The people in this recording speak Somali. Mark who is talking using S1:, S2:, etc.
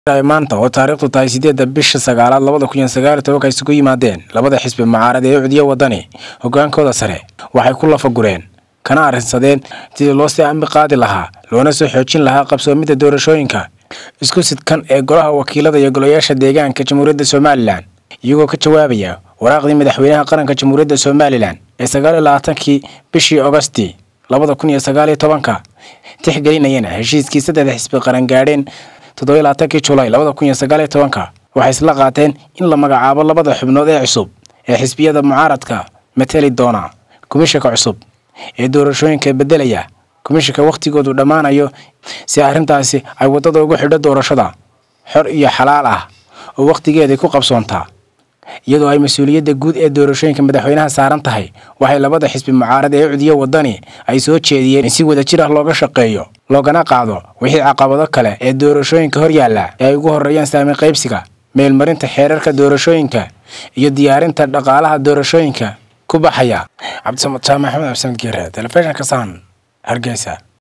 S1: maanta oo taariikhdu tahay sideedda bisha sagaalaad labada kun iyo sagaal iyo tobanka isugu yimaadeen labada xisbi mucaarad ee ucdiya wadani hogaankooda sare waxay ku lafagureen kana arrinsadeen sidii loo sii ambi qaadi lahaa loona soo xoojin lahaa qabsoomidda doorashooyinka isku sidkan ee golaha wakiilada iyo golayaasha deegaanka jamhuuriyadda somalilan iyagoo ka jawaabaya waraaqdii madaxweynaha qaranka jamhuuriyadda somalilan ee sagaal iyo labaatankii bishii ogosti labada kun iyo sagaal iyo tobanka tixgelinayana heshiiskii saddexda xisbi qaran gaadheen toddobiyo labaatankii julaay labada kun iyo sagaal iyo tobanka waxay isla qaateen in la magacaabo labada xubnood ee cusub ee xisbiyada mucaaradka mateli doona komishanka cusub ee doorashooyinka beddelaya komishanka wakhtigoodu dhammaanayo si arrintaasi ay waddada ugu xidho doorashada xor iyo xalaal ah oo wakhtigeedii ku qabsoontaa iyadoo ay mas-uuliyadda guud ee doorashooyinka madaxweynaha saaran tahay waxay labada xisbi mucaarad ee ucdiyo wadani ay soo jeediyeen in si wadajir ah looga shaqeeyo loogana qaado wixii caqabado kale ee doorashooyinka hor yaalla ee ay ugu horreeyaan saami qaybsiga meelmarinta xeerarka doorashooyinka iyo diyaarinta dhaqaalaha doorashooyinka ku baxaya cabdisamad jaamac axmed absan geere telefishinka saan hargeysa